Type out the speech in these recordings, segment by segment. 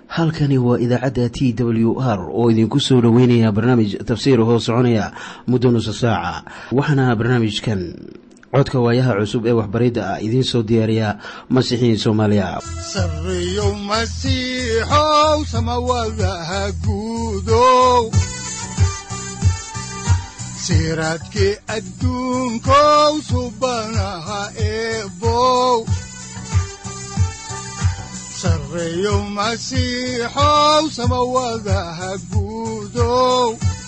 halkani waa idaacadda t w r oo idinku soo dhoweynaya barnaamij tafsiir hoo soconaya muddo nusa saaca waxaana barnaamijkan codka waayaha cusub ee waxbaridda ah idiin soo diyaariya masiixiin soomaaliya sareyow masiixow samawadaha guudow siraadkii adduunkow subanaha eebow sareyow masiixow samawadaha guudow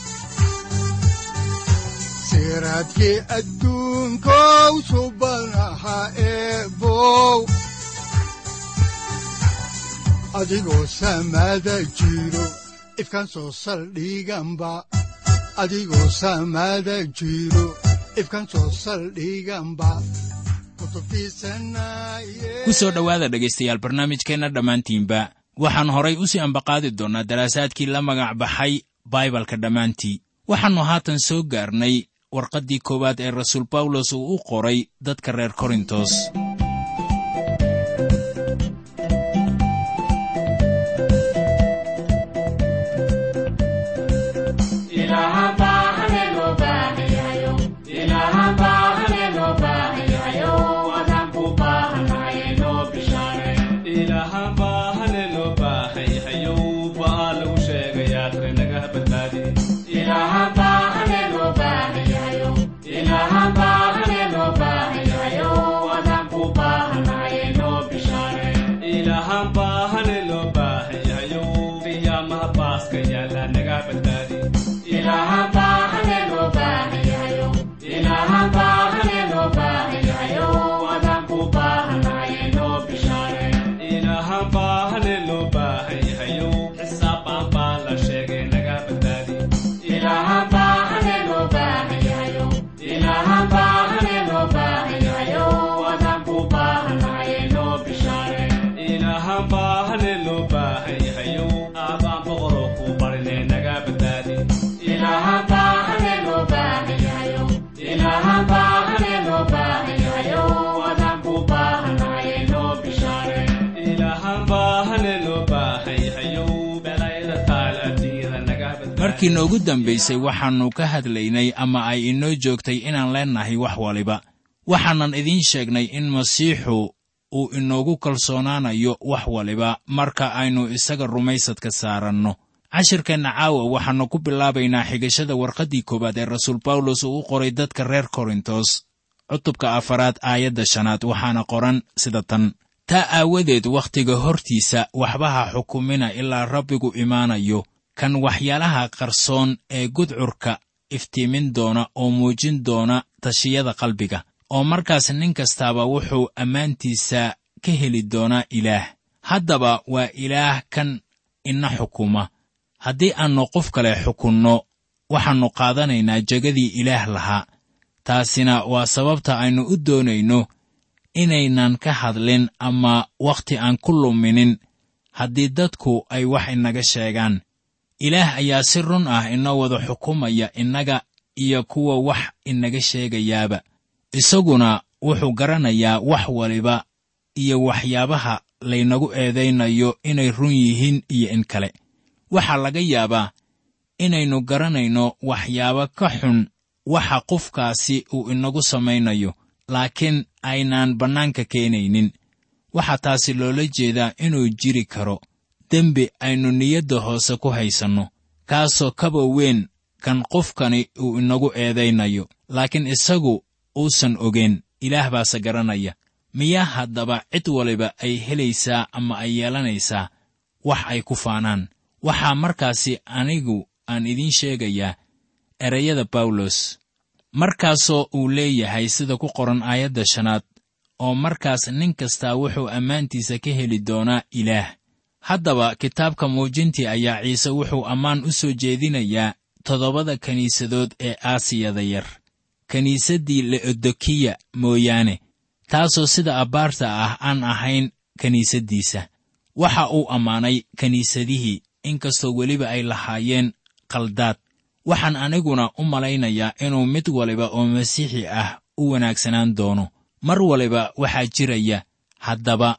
siraadkii adduunkow subanaha eebow adigoo samada jiro ifkaan soo saldhiganba adigoo samada jiro ifkaan soo saldhiganba ku soo dhowaada dhegaystayaal barnaamijkeenna dhammaantiinba waxaan horay u sii ambaqaadi doonnaa daraasaadkii la magac baxay baibalka dhammaantii waxaannu haatan soo gaarnay warqaddii koowaad ee rasuul bawlos uu u qoray dadka reer korintos markii noogu dambaysay waxaannu ka hadlaynay ama ay inoo joogtay inaan leennahay wax waliba waxaanan idiin sheegnay in masiixu uu inoogu kalsoonaanayo wax waliba marka aynu isaga rumaysadka saaranno cashirkeenna caawa waxaannu ku bilaabaynaa xigashada warqaddii koowaad ee rasuul bawlos uu u qoray dadka reer korintos cutubka afaraad aayadda shanaad waxaana qoran sida tan taa aawadeed wakhtiga hortiisa waxbaha xukumina ilaa rabbigu imaanayo kan waxyaalaha qarsoon ee gudcurka iftiimin doona oo muujin doona tashiyada qalbiga oo markaas nin kastaaba wuxuu ammaantiisa ka heli doonaa ilaah haddaba waa ilaah kan ina xukuma haddii aannu qof kale xukunno waxaannu qaadanaynaa jegadii ilaah lahaa taasina waa sababta aynu u doonayno inaynan ka hadlin ama wakhti aan ku luminin haddii dadku ay wax inaga sheegaan ilaah ayaa si run ah inoo wada xukumaya innaga iyo kuwa wax inaga sheegayaaba isaguna wuxuu garanayaa wax waliba iyo waxyaabaha laynagu eedaynayo inay run yihiin iyo in kale waxaa laga yaabaa inaynu garanayno waxyaabo ka xun waxa qofkaasi uu inagu samaynayo laakiin aynaan bannaanka keenaynin waxaa taasi loola jeedaa inuu jiri karo dembi aynu niyadda hoose ku haysanno kaasoo kaba weyn kan qofkani uu inagu eedaynayo laakiin isagu uusan ogeyn ilaah baase garanaya miyaa haddaba cid waliba ay helaysaa ama ay yeelanaysaa wax ay ku faanaan waxaa markaasi anigu aan idiin sheegayaa ereyada bawlos markaasoo uu leeyahay sida ku qoran aayadda shanaad oo markaas nin kastaa wuxuu ammaantiisa ka heli doonaa ilaah haddaba kitaabka muujintii ayaa ciise wuxuu ammaan u soo jeedinayaa toddobada kiniisadood ee aasiyada yar kiniisaddii leodokiya mooyaane taasoo sida abbaarta ah aan ahayn kiniisaddiisa waxa uu ammaanay kiniisadihii inkastoo weliba ay lahaayeen qaldaad waxaan aniguna u malaynayaa inuu mid waliba oo masiixi ah u wanaagsanaan doono mar waliba waxaa jiraya haddaba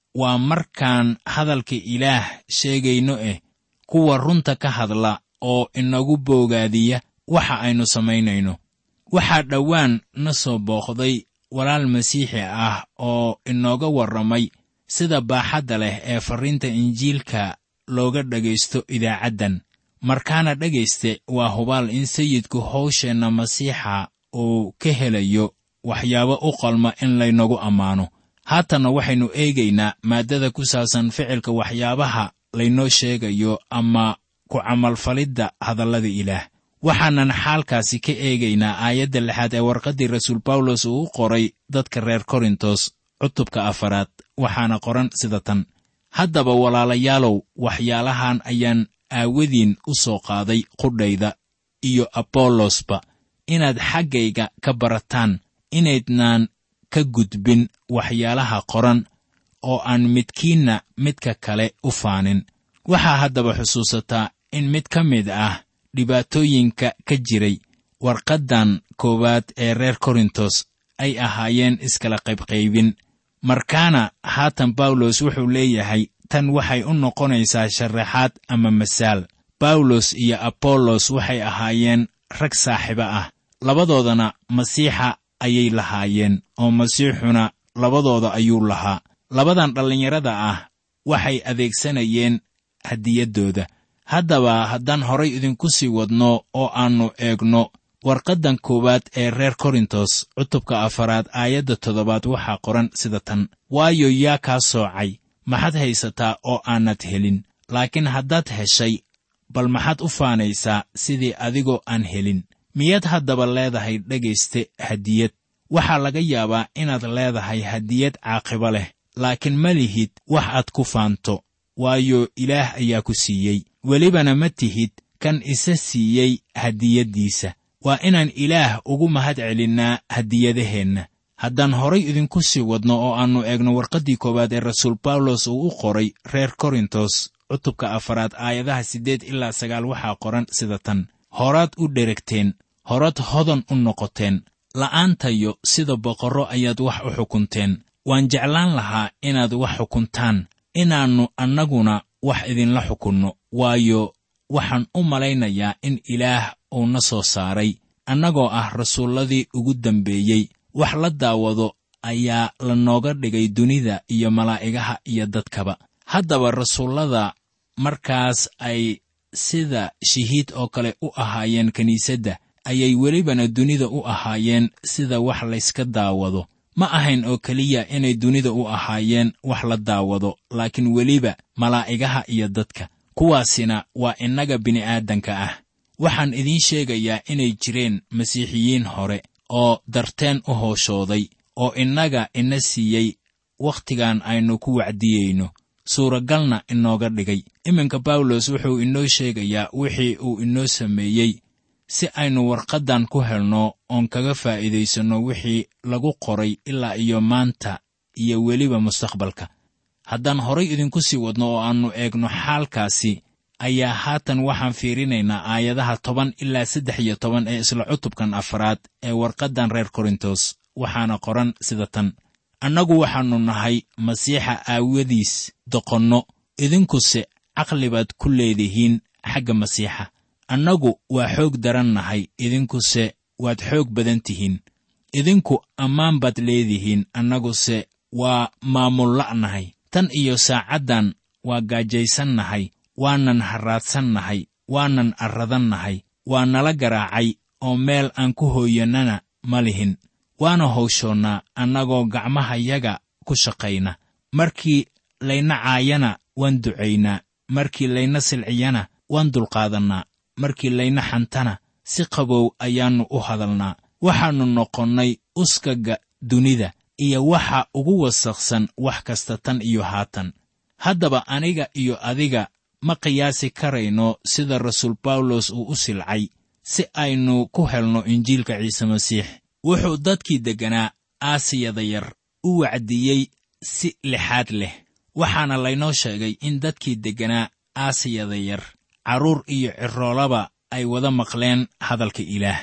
waa markaan hadalka ilaah sheegayno eh kuwa runta ka hadla oo inagu boogaadiya waxa aynu samaynayno waxaa dhowaan na soo booqday walaal masiixi ah oo inooga warramay sida baaxadda leh ee farriinta injiilka looga dhegaysto idaacaddan markaana dhegayste waa hubaal in sayidku hawsheenna masiixa uu ka helayo waxyaabo u qalma in laynagu ammaano haatanna waxaynu eegaynaa maaddada ku saabsan ficilka waxyaabaha laynoo sheegayo ama ku camalfalidda hadallada ilaah waxaanan xaalkaasi ka eegaynaa aayadda lixaad ee warqaddii rasuul bawlos uu u qoray dadka reer korintos cutubka afaraad waxaana qoran sida tan haddaba walaalayaalow waxyaalahan ayaan aawadiin u soo qaaday qudhayda iyo abolosba inaad xaggayga ka barataan inaydnaan ka gudbin waxyaalaha qoran oo aan midkiinna midka kale u faanin waxaa haddaba xusuusataa in mid ka mid ah dhibaatooyinka ka jiray warqaddan koowaad ee reer korintos ay ahaayeen iskala qaybqaybin markaana haatan bawlos wuxuu leeyahay tan waxay u noqonaysaa sharaxaad ama masaal bawlos iyo abollos waxay ahaayeen rag saaxiibo ah labadoodana masiixa ayay lahaayeen oo masiixuna labadooda ayuu lahaa labadan dhallinyarada ah waxay adeegsanayeen hadiyaddooda haddaba haddaan horay idinku sii wadno oo aannu eegno warqaddan koowaad ee reer korintos cutubka afaraad aayadda toddobaad waxaa qoran sida tan waayo yaa kaa soocay maxaad haysataa oo aanad helin laakiin haddaad heshay bal maxaad u faanaysaa sidii adigoo aan helin miyaad haddaba leedahay dhegayste hadiyad waxaa laga yaabaa inaad leedahay hadiyad caaqibo leh laakiin ma lihid wax aad ku faanto waayo ilaah ayaa ku siiyey welibana ma tihid kan isa siiyey hadiyaddiisa waa inaan ilaah ugu mahad celinnaa hadiyadaheenna haddaan horay idinku sii wadno oo aannu eegno warqaddii koowaad ee rasuul bawlos uu u qoray reer korintos cutubka afaraad aayadaha siddeed ilaa sagaal waxaa qoran sida tan horaad u dheragteen horaad hodan u noqoteen la'aantayo sida boqorro ayaad wax u xukunteen waan jeclaan lahaa inaad wax xukuntaan inaannu annaguna wax idinla xukunno waayo waxaan u malaynayaa in ilaah uu na soo saaray annagoo ah rasuulladii ugu dambeeyey wax la daawado ayaa la nooga dhigay dunida iyo malaa'igaha iyo dadkaba haddaba rasuullada markaas ay sida shahiid oo kale u ahaayeen kiniisadda ayay welibana dunida u ahaayeen sida wax layska daawado ma ahayn oo keliya inay dunida u ahaayeen wax la daawado laakiin weliba malaa'igaha iyo dadka kuwaasina waa innaga bini'aadanka ah waxaan idiin sheegayaa inay jireen masiixiyiin hore oo darteen u hooshooday oo innaga ina siiyey wakhtigan aynu ku wacdiyeyno suuragalna inooga dhigay iminka bawlos wuxuu inoo sheegayaa wixii uu inoo sameeyey si aynu warqaddan ku helno oon kaga faa'iidaysanno wixii lagu qoray ilaa iyo maanta iyo weliba mustaqbalka haddaan horay idinku sii wadno oo aannu eegno xaalkaasi ayaa haatan waxaan fiirinaynaa aayadaha toban ilaa saddex iyo toban ee isla cutubkan afraad ee warqaddan reer korintos waxaana qoran sida tan annagu waxaannu nahay masiixa aawadiis doqonno idinkuse caqli baad ku leedihiin xagga masiixa annagu waa xoog daran nahay idinkuse waad xoog badan tihiin idinku ammaan baad leedihiin annaguse waa maamulla'nahay tan iyo saacaddan waa gaajaysan nahay waanan harraadsan nahay waanan arradan nahay waa nala garaacay oo meel aan ku hooyannana ma lihin waana hawshoonnaa annagoo gacmahayaga ku shaqayna markii layna caayana waan ducaynaa markii layna silciyana waan dulqaadannaa markii layna xantana si qabow ayaannu u hadalnaa waxaannu noqonnay uskaga dunida iyo waxa ugu wasaqsan wax kasta tan iyo haatan haddaba aniga iyo adiga ma qiyaasi karayno sida rasuul bawlos uu u silcay si aynu ku helno injiilka ciise masiix wuxuu dadkii degganaa aasiyada yar u wacdiyey si lixaad leh waxaana laynoo sheegay in dadkii degganaa aasiyada yar carruur iyo ciroolaba ay wada maqleen hadalka ilaah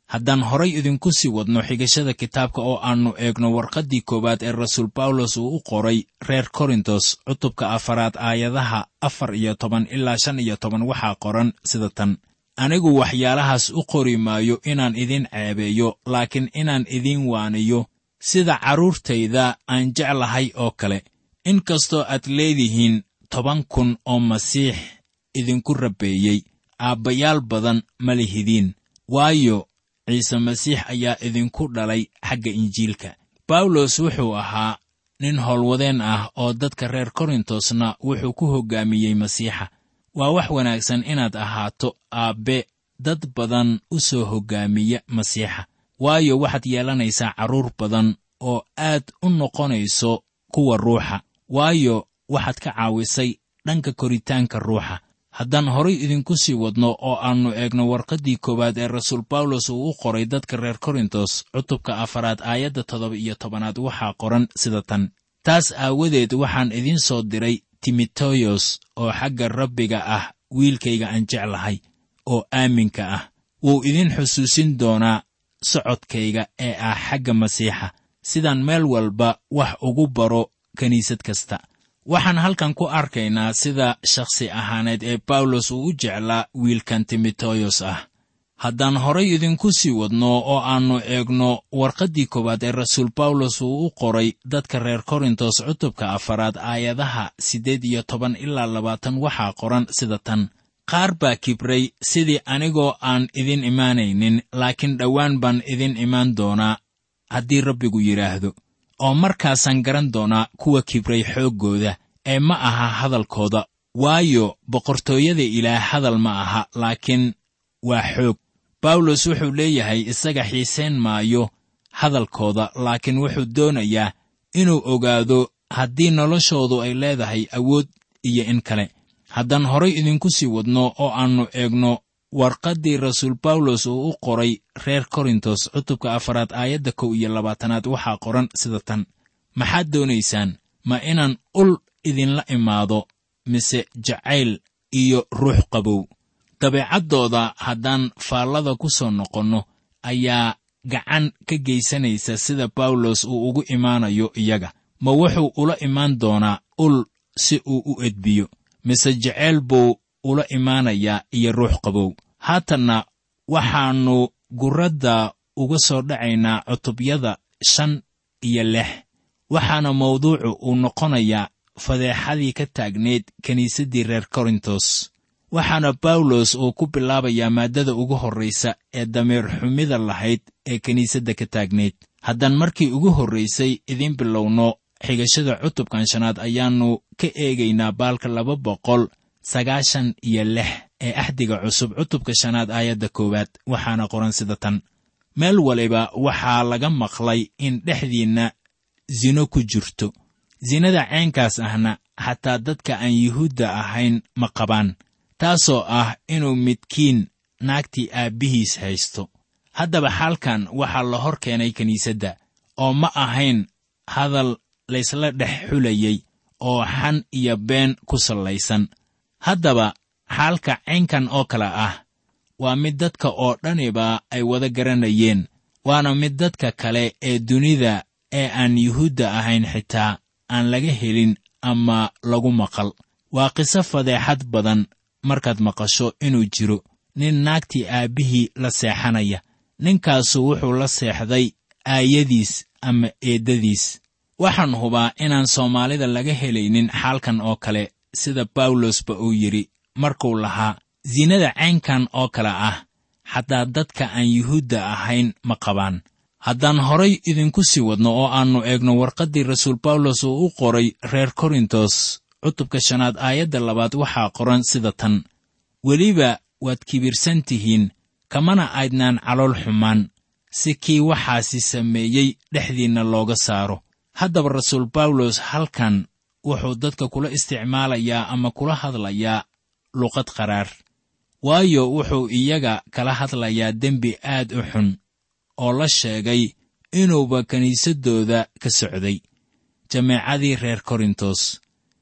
haddaan horay idinku sii wadno xigashada kitaabka oo aannu eegno warqaddii koowaad ee rasuul bawlos uu u qoray reer korintos cutubka afaraad aayadaha afar iyo toban ilaa shan iyo toban waxaa qoran sida tan anigu waxyaalahaas u qori maayo inaan idin ceebeeyo laakiin inaan idin waaniyo sida carruurtayda aan jeclahay oo kale in kastoo aad leedihiin toban kun oo masiix idinku rabbeeyey aabbayaal badan ma lihidiin waayo ciise masiix ayaa idinku dhalay xagga injiilka bawlos wuxuu ahaa nin howlwadeen ah oo dadka reer korintosna wuxuu ku hoggaamiyey masiixa waa wax wanaagsan inaad ahaato aabbe dad badan u soo hoggaamiya masiixa waayo waxaad yeelanaysaa carruur badan oo aad u noqonayso kuwa ruuxa waayo waxaad ka caawisay dhanka koritaanka ruuxa haddaan horay idinku sii wadno oo aannu eegno warqaddii koowaad ee rasuul bawlos uu u qoray dadka reer korintos cutubka afaraad aayadda toddoba iyo tobanaad waxaa qoran sida tan taas aawadeed waxaan idiin soo diray timoteyos oo xagga rabbiga ah wiilkayga aan jeclahay oo aaminka ah wuu idin xusuusin doonaa socodkayga ee ah xagga masiixa sidaan meel walba wax ugu baro kiniisad kasta waxaan halkan ku arkaynaa sida shakhsi ahaaneed ee bawlos uu u jeclaa wiilkan timoteyos ah haddaan horay idinku sii wadno oo aannu eegno warqaddii koowaad ee rasuul bawlos uu u qoray dadka reer korintos cutubka afaraad aayadaha siddeed iyo toban ilaa labaatan waxaa qoran sida tan qaar baa kibray sidii anigoo aan idin imaanaynin laakiin dhowaan baan idin imaan doonaa haddii rabbigu yidhaahdo oo markaasaan garan doonaa kuwa kibray xooggooda ee ma aha hadalkooda waayo boqortooyada ilaah hadal ma aha laakiin waa xoog bawlos wuxuu leeyahay isaga xiisayn maayo hadalkooda laakiin wuxuu doonayaa inuu ogaado haddii noloshoodu ay leedahay awood iyo in kale haddaan horay idinku sii wadno oo aannu eegno warqaddii rasuul bawlos uu u qoray reer korintos cutubka afaraad aayadda kow iyo labaatanaad waxaa qoran sida tan maxaad doonaysaan ma inaan ul idinla imaado mise jacayl iyo ruux qabow dabeecaddooda haddaan faallada ku soo noqonno ayaa gacan ka geysanaysa sida bawlos uu ugu imaanayo iyaga ma wuxuu ula imaan doonaa ul si uu u edbiyo mise jeceyl buu ula imaanayaa iyo ruux qabow haatanna waxaannu gurradda uga soo dhacaynaa cutubyada shan iyo lix waxaana mawduucu uu noqonayaa fadeexadii ka taagneyd kiniisaddii reer korintos waxaana bawlos uu ku bilaabayaa maaddada ugu horraysa ee dameer xumida lahayd ee kiniisadda ka taagnayd haddaan markii ugu horraysay idiin bilowno xigashada cutubkan shanaad ayaannu ka eegaynaa baalka laba boqol sagaashan iyo lix ee axdiga cusub cutubka shanaad aayadda koowaad waxaana qoran sida tan meel waliba waxaa laga maqlay in dhexdiinna sino ku jirto sinada caynkaas ahna xataa dadka aan yuhuudda ahayn ma qabaan taasoo ah inuu midkiin naagtii aabbihiis haysto haddaba xaalkan waxaa la hor keenay kiniisadda oo ma ahayn hadal laysla dhex xulayey oo xan iyo been ku sallaysan haddaba xaalka caynkan oo kale ah waa mid dadka oo dhaniba ay wada garanayeen waana mid dadka kale ee dunida ee aan yuhuudda ahayn xitaa aan laga helin ama lagu maqal waa qiso fadeexad badan markaad maqasho inuu jiro nin naagtii aabbihii la seexanaya ninkaasu wuxuu la seexday aayadiis ama eeddadiis waxaan hubaa inaan soomaalida laga helaynin xaalkan oo kale sida bawlosba uu yidhi markuu lahaa sinada caynkan oo kale ah xataa dadka aan yuhuudda ahayn ma qabaan haddaan horay idinku sii wadno oo aannu eegno warqaddii rasuul bawlos uu u qoray reer korintos cutubka shanaad aayadda labaad waxaa qoran sida tan weliba waad kibirsan tihiin kamana aydnaan calool xumaan si kii waxaasi sameeyey dhexdiinna looga saaro haddaba rasuul bawlos halkan wuxuu dadka kula isticmaalayaa ama kula hadlayaa luqad qaraar waayo wuxuu iyaga kala hadlayaa dembi aad u xun oo la sheegay inuuba kiniisaddooda ka socday jameecadii reer korintos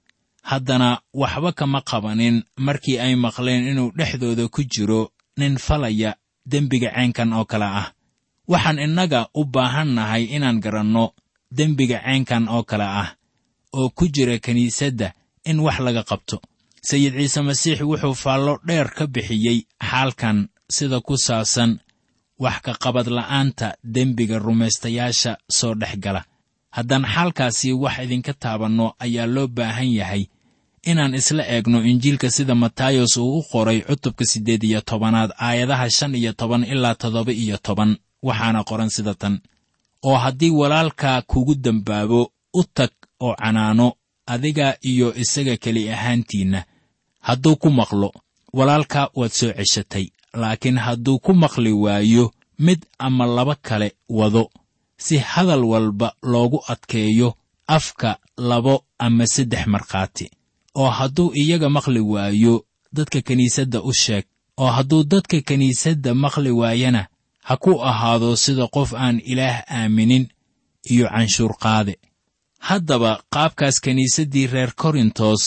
haddana waxba kama qabanin markii ay maqleen inuu dhexdooda ku jiro nin falaya dembiga caynkan oo kale ah waxaan innaga u baahan nahay inaan garanno dembiga ceenkan oo kale ah oo ku jira kiniisadda in wax laga qabto sayid ciise masiix wuxuu faallo dheer ka bixiyey xaalkan sida ku saabsan wax ka qabad la'aanta dembiga rumaystayaasha soo dhex gala haddaan xaalkaasi wax idinka taabanno ayaa loo baahan yahay inaan isla eegno injiilka sida matayos uu u qoray cutubka siddeed iyo tobanaad aayadaha shan iyo toban ilaa toddoba iyo toban waxaana qoran sida tan oo haddii walaalkaa kugu dembaabo u tag oo canaano adiga iyo isaga keli ahaantiinna hadduu ku maqlo walaalka waad soo ceshatay laakiin hadduu ku maqli waayo mid ama laba kale wado si hadal walba loogu adkeeyo afka labo ama saddex markhaati oo hadduu iyaga maqli waayo dadka kiniisadda u sheeg oo hadduu dadka kiniisadda maqli waayana ha ku ahaado sida qof aan ilaah aaminin iyo canshuur qaade haddaba qaabkaas kiniisaddii reer korintos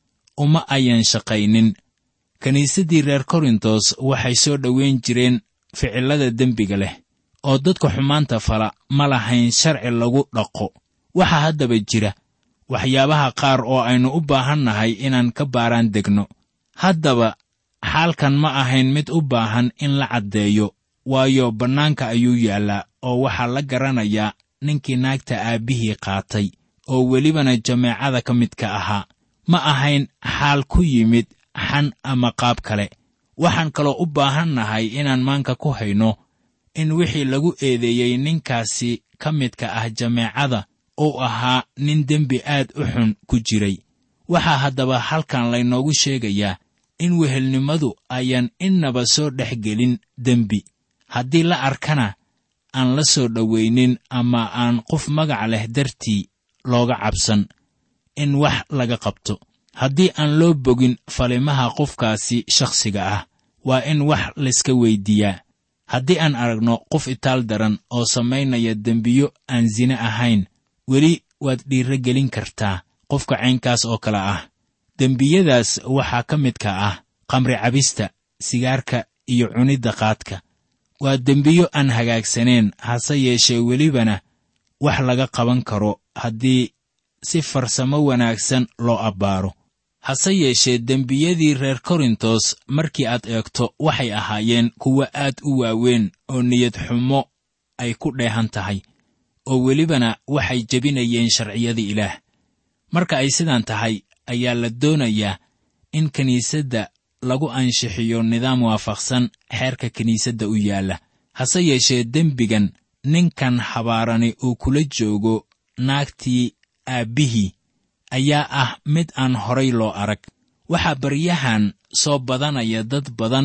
uma ayan shaqaynin kiniisaddii reer korintos waxay soo dhoweyn jireen ficillada dembiga leh oo dadka xumaanta fala ma lahayn sharci lagu dhaqo waxaa haddaba jira waxyaabaha qaar oo aynu u baahan nahay inaan ka baaraan degno haddaba xaalkan ma ahayn mid u baahan in la caddeeyo waayo bannaanka ayuu yaallaa oo waxaa la garanayaa ninkii naagta aabbihii qaatay oo welibana jameecada ka midka ahaa ma ahayn xaal ku yimid xan ama qaab kale waxaan kaloo u baahan nahay inaan maanka ku hayno in wixii lagu eedeeyey ninkaasi ka midka ah jameecada uu ahaa nin dembi aad u xun ku jiray waxaa haddaba halkan laynoogu sheegayaa in wehelnimadu ayaan innaba soo dhex gelin dembi haddii la arkana aan la soo dhowaynin ama aan qof magac leh dartii looga cabsan in wax laga qabto haddii aan loo bogin falimaha qofkaasi shakhsiga ah waa in wax layska weyddiiyaa haddii aan aragno qof itaal daran oo samaynaya dembiyo aan sine ahayn weli waad dhiirro gelin kartaa qofka caynkaas oo kale ah dembiyadaas waxaa ka midka ah qamri cabista sigaarka iyo cunidda qaadka waa dembiyo aan hagaagsaneen hase yeeshee welibana wax laga qaban karo haddii si farsamo wanaagsan loo abbaaro hase yeeshee dembiyadii reer korintos markii aad eegto waxay ahaayeen kuwo aad u waaweyn oo niyad xumo ay ku dheehan tahay oo welibana waxay jebinayeen sharciyadii ilaah marka ay sidaan tahay ayaa la doonayaa in kiniisadda lagu anshixiyo nidaam waafaqsan xeerka kiniisadda u yaalla hase yeeshee dembigan ninkan habaarani uu kula joogo naagtii aabbihii ayaa ah mid aan horay loo arag waxaa baryahan soo badanaya dad badan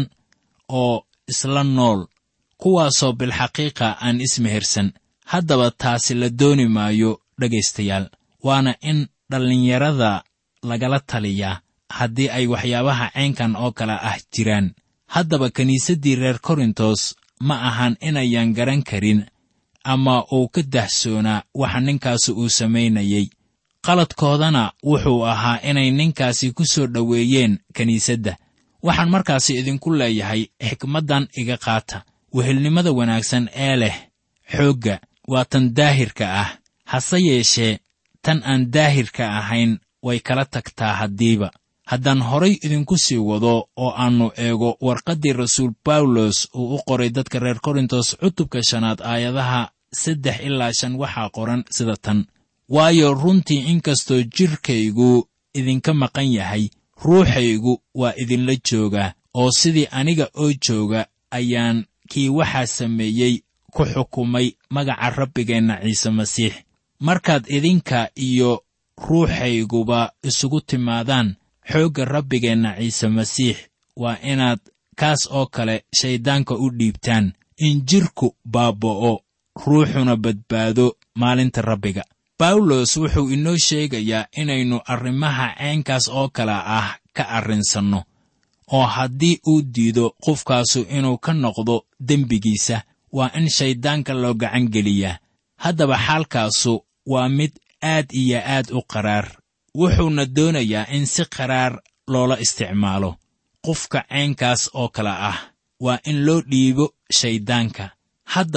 oo isla nool kuwaasoo bilxaqiiqa aan ismehersan haddaba taasi la dooni maayo dhegaystayaal waana in dhallinyarada lagala taliyaa haddii ay waxyaabaha caynkan oo kale ah jiraan haddaba kiniisaddii reer korintos ma ahan inayan garan karin ama uu ka dahsoonaa waxa ninkaasi uu samaynayey qaladkoodana wuxuu ahaa inay ninkaasi ku soo dhoweeyeen kiniisadda waxaan markaasi idinku leeyahay xikmaddan iga qaata wehelnimada wanaagsan ee leh xoogga waa tan daahirka ah hase yeeshee tan aan daahirka ahayn way kala tagtaa haddiiba haddaan horay idinku sii wado oo aannu eego warqaddii rasuul bawlos uu u qoray dadka reer korintos cutubka shanaad aayadaha saddex ilaa shan waxaa qoran sida tan waayo runtii inkastoo jidhkaygu idinka maqan yahay ruuxaygu waa idinla joogaa oo sidii aniga oo jooga ayaan kii waxaa sameeyey ku xukumay magaca rabbigeenna ciise masiix markaad idinka iyo ruuxayguba isugu timaadaan xoogga rabbigeenna ciise masiix waa inaad kaas oo kale shayddaanka u dhiibtaan in jidhku baaba'o ruuxuna badbaado maalinta rabbiga bawlos wuxuu inoo sheegayaa inaynu arrimaha caynkaas oo kale ah ka arrinsanno oo haddii uu diido qofkaasu inuu ka noqdo dembigiisa waa in shayddaanka loo gacan geliyaa haddaba xaalkaasu waa mid aad iyo aad u qaraar wuxuuna doonayaa in si qaraar loola isticmaalo qofka caynkaas oo kale ah waa in loo dhiibo shayddaanka haddaba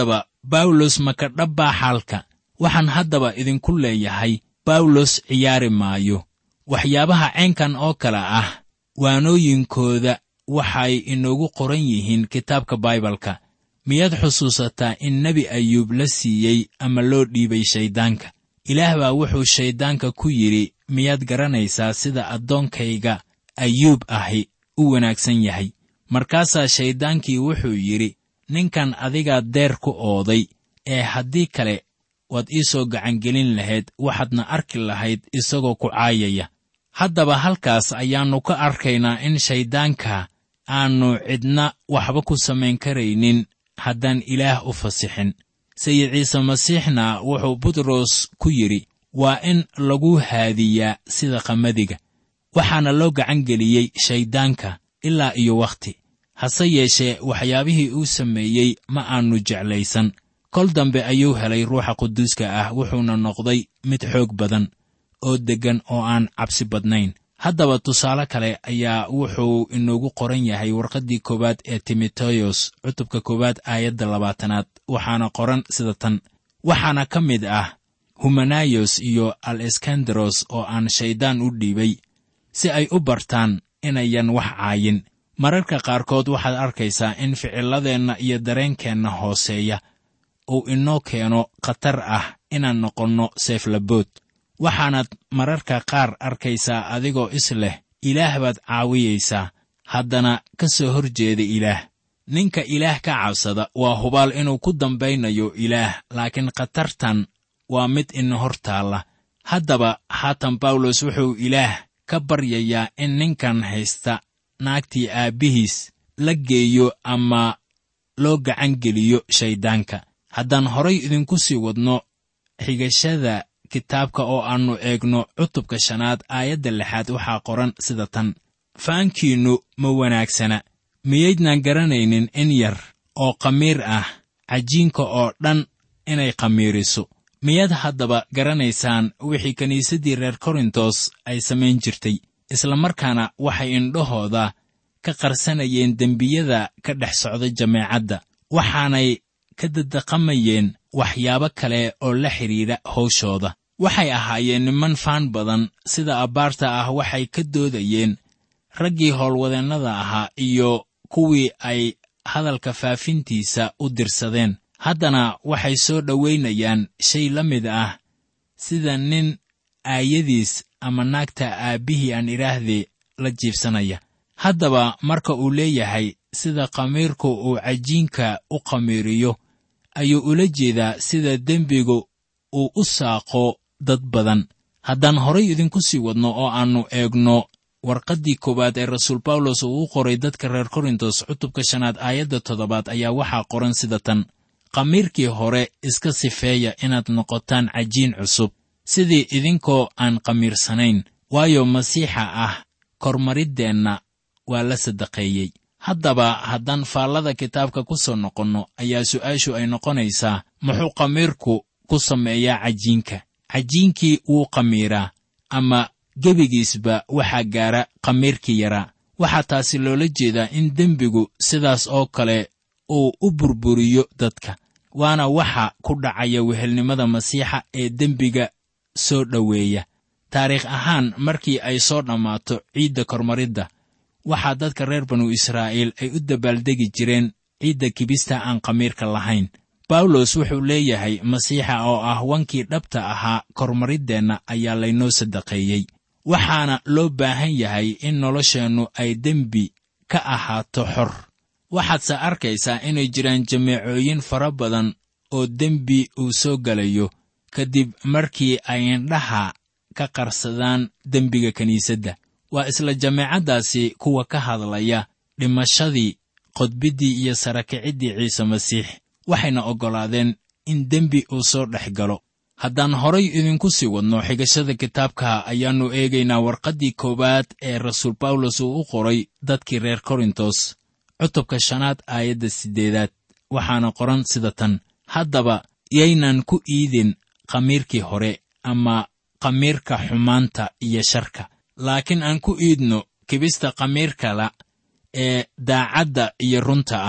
bawlos maka dhabbaa xaalka waxaan haddaba idinku leeyahay bawlos ciyaari maayo waxyaabaha caynkan oo kale ah waanooyinkooda waxay inoogu qoran yihiin kitaabka baibalka miyaad xusuusataa in nebi ayuub la siiyey ama loo dhiibay shayddaanka ilaah baa wuxuu shayddaanka ku yidhi miyaad garanaysaa sida addoonkayga ayuub ahi u wanaagsan yahay markaasaa shayddaankii wuxuu yidhi ninkan adigaa deer ku ooday ee haddii kale waad ii soo gacangelin lahayd waxaadna arki lahayd isagoo ku caayaya haddaba halkaas ayaannu ka arkaynaa in shayddaanka aannu cidna waxba ku samayn karaynin haddaan ilaah u fasixin sayid ciise masiixna wuxuu butros ku yidhi waa in lagu haadiyaa sida qamadiga waxaana loo gacan geliyey shayddaanka ilaa iyo wakhti hase yeeshee waxyaabihii uu sameeyey ma aannu jeclaysan kol dambe ayuu helay ruuxa quduuska ah wuxuuna noqday mid xoog badan oo deggan oo aan cabsi badnayn haddaba tusaale kale ayaa wuxuu inoogu qoran yahay warqaddii koowaad ee timoteyos cutubka koowaad aayadda labaatanaad waxaana qoran sida tan waxaana ka mid ah humanayos iyo al eskandaros oo aan shayddaan u dhiibay si ay u bartaan inayan wax caayin mararka qaarkood waxaad arkaysaa in ficilladeenna iyo dareenkeenna hooseeya uu inoo keeno khatar ah inaan noqonno seeflabood waxaanaad mararka qaar arkaysaa adigoo is leh ilaah baad caawiyaysaa haddana ka soo hor jeeda ilaah ninka ilaah ka cabsada waa hubaal inuu ku dambaynayo ilaah laakiin khatartan waa mid ina hor taalla haddaba haatan bawlos wuxuu ilaah ka baryayaa in ninkan haysta naagtii aabbihiis la geeyo ama loo gacan geliyo shayddaanka haddaan horay idinku sii wadno xigashada kitaabka oo aannu eegno cutubka shanaad aayadda lixaad waxaa qoran sida tan faankiinnu ma wanaagsana miyaydnaan garanaynin in yar oo khamiir ah cajiinka oo dhan inay khamiiriso miyaad haddaba garanaysaan wixii kiniisaddii reer korintos ay samayn jirtay isla markaana waxay indhahooda ka qarsanayeen dembiyada ka dhex socda jameecadda waxaanay ka dadaqamayeen waxyaabo kale oo la xidhiidha hawshooda waxay ahaayeen niman faan badan sida abbaarta ah waxay ka doodayeen raggii howlwadeennada ahaa iyo kuwii ay hadalka faafintiisa u dirsadeen haddana waxay soo dhowaynayaan shay la mid ah sida nin aayadiis ama naagta aabbihii aan idhaahdee la jiibsanaya haddaba marka uu leeyahay sida khamiirku uu cajiinka u khamiiriyo ayuu ula jeedaa sida dembigu uu u saaqo dad badan haddaan horay idinku sii wadno oo aannu eegno warqaddii koowaad ee rasuul bawlos uu u qoray dadka reer korintos cutubka shanaad aayadda toddobaad ayaa waxaa qoran sida tan khamiirkii hore iska sifeeya inaad noqotaan cajiin cusub sidii idinkoo aan khamiirsanayn waayo masiixa ah kormariddeenna waa la sadaqeeyey haddaba haddaan faallada kitaabka ku soo noqonno ayaa su'aashu ay noqonaysaa muxuu khamiirku ku sameeyaa cajiinka cajiinkii wuu khamiiraa ama gebigiisba waxaa gaara khamiirkii yaraa waxaa taasi loola jeedaa in dembigu sidaas oo kale uu u burburiyo dadka waana waxa ku dhacaya wehelnimada masiixa ee dembiga soo dhoweeya taariikh ahaan markii ay soo dhammaato ciidda kormaridda waxaa dadka reer banu israa'iil ay u dabaaldegi jireen ciidda kibista aan khamiirka lahayn bawlos wuxuu leeyahay masiixa oo ah wankii dhabta ahaa kormariddeenna ayaa laynoo sadaqeeyey waxaana loo baahan yahay in nolosheennu ay dembi ka ahaato xor waxaadse arkaysaa inay jiraan jameecooyin fara badan oo dembi uu soo gelayo kadib markii ay indhaha ka qarsadaan dembiga kiniisadda waa isla jameecaddaasi kuwa ka hadlaya dhimashadii qodbiddii iyo sarakiciddii ciise masiix waxayna oggolaadeen in dembi uu soo dhex galo haddaan horay idinku sii wadno xigashada kitaabka ayaannu eegaynaa warqaddii koowaad ee rasuul bawlos uu u qoray dadkii reer korintos cutubka shanaad aayadda siddeedaad waxaana qoran sida tan haddaba yaynan ku iidin khamiirkii hore ama khamiirka xumaanta iyo sharka laakiin aan ku iidno kibista khamiirkala ee daacadda iyo runta ah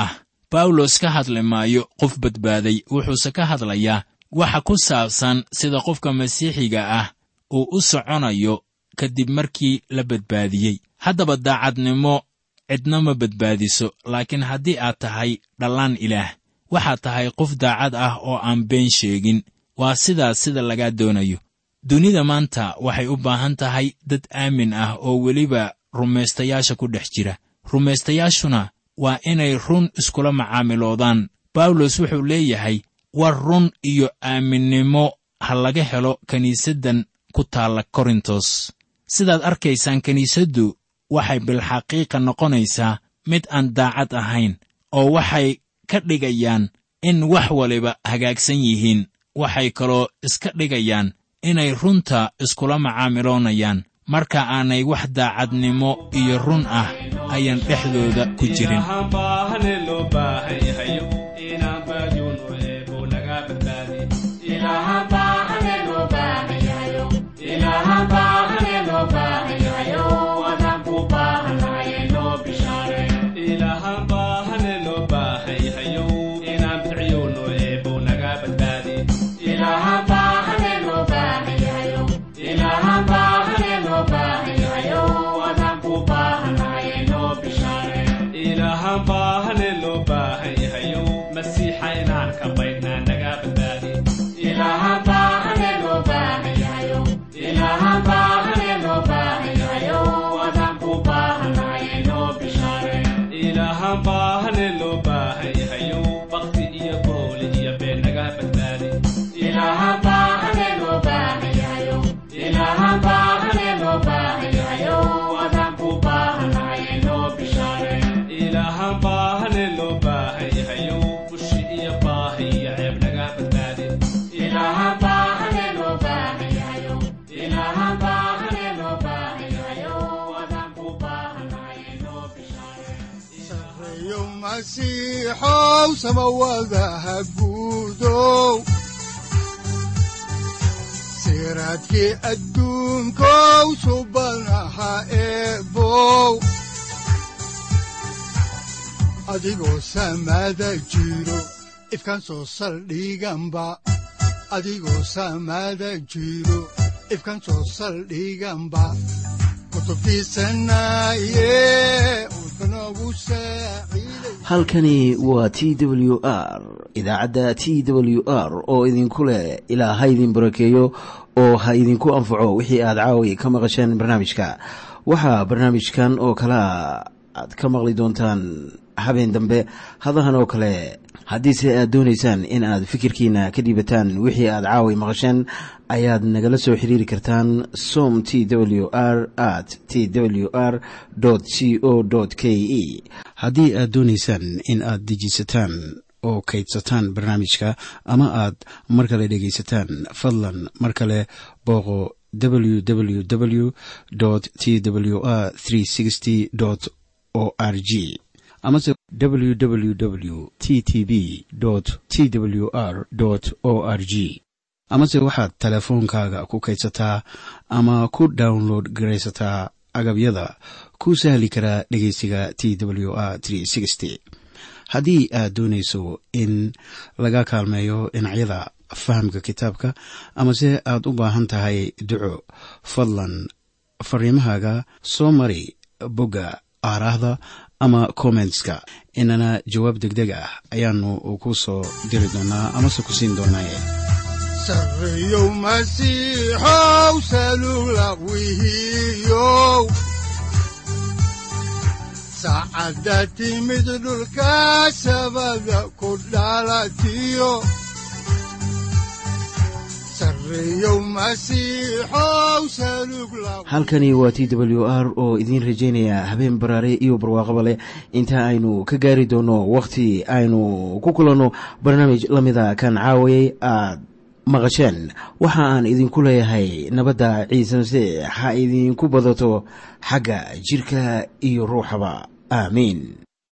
bawlos ka hadli maayo qof badbaaday wuxuuse ka hadlayaa waxa ku saabsan sida qofka masiixiga ah uu u soconayo kadib markii la badbaadiyey haddaba daacadnimo cidna ma badbaadiso laakiin haddii aad tahay dhallaan ilaah waxaad tahay qof daacad ah oo aan been sheegin waa sidaas sida lagaa doonayo dunida maanta waxay u baahan tahay dad aamin ah oo weliba rumaystayaasha ku dhex jira rumaystayaashuna waa inay run iskula macaamiloodaan bawlos wuxuu leeyahay war run iyo aaminnimo ha laga helo kiniisaddan ku taalla korintos sidaad arkaysaan kiniisaddu waxay bilxaqiiqa noqonaysaa mid aan daacad ahayn oo waxay ka dhigayaan in wax waliba hagaagsan yihiin waxay kaloo iska dhigayaan inay runta iskula macaamiloonayaan marka aanay wax daacadnimo iyo run ah ayaan dhexdooda ku jirin masiixow samawadaha guudow siraadkii adduunkow subanaha eebow adigoo samada jiro ifkaan soo saldhiganba adigoo samada jiro ifkaan soo saldhiganba halkani waa t w r idaacadda t w r oo idinku leh ilaa ha idin barakeeyo oo ha idinku anfaco wixii aad caawi ka maqasheen barnaamijka waxaa barnaamijkan oo kalea aad ka maqli doontaan habeen dambe hadahan oo kale haddiise aad doonaysaan in aad fikirkiina ka dhiibataan wixii aad caawi maqasheen ayaad nagala soo xiriiri kartaan som t w r at t w r c o k e haddii aad doonaysaan in aad dejiisataan oo kaydsataan barnaamijka ama aad mar kale dhegaysataan fadlan mar kale booqo www t w r o r g amase www t t b t w r o r g amase waxaad teleefoonkaaga ku kaydsataa ama ku download garaysataa agabyada ku sahli karaa dhegeysiga t w r haddii aad doonayso in laga kaalmeeyo dhinacyada fahamka kitaabka amase aad u baahan tahay duco fadlan fariimahaaga soo mari bogga aaraahda ama kommentska inana jawaab degdeg ah ayaanu ku soo diri doonaa amase ku siin doonaaye sareyow masiixow salula wihiyow saacadda timid dhulka sabada ku dhalatiyo halkani waa t w r oo idiin rajaynaya habeen baraare iyo barwaaqaba leh inta aynu ka gaari doono wakhti aynu ku kulanno barnaamij la mida kan caawayay aad maqasheen waxa aan idinku leeyahay nabadda ciise masiix ha idinku badato xagga jidhka iyo ruuxaba aamiin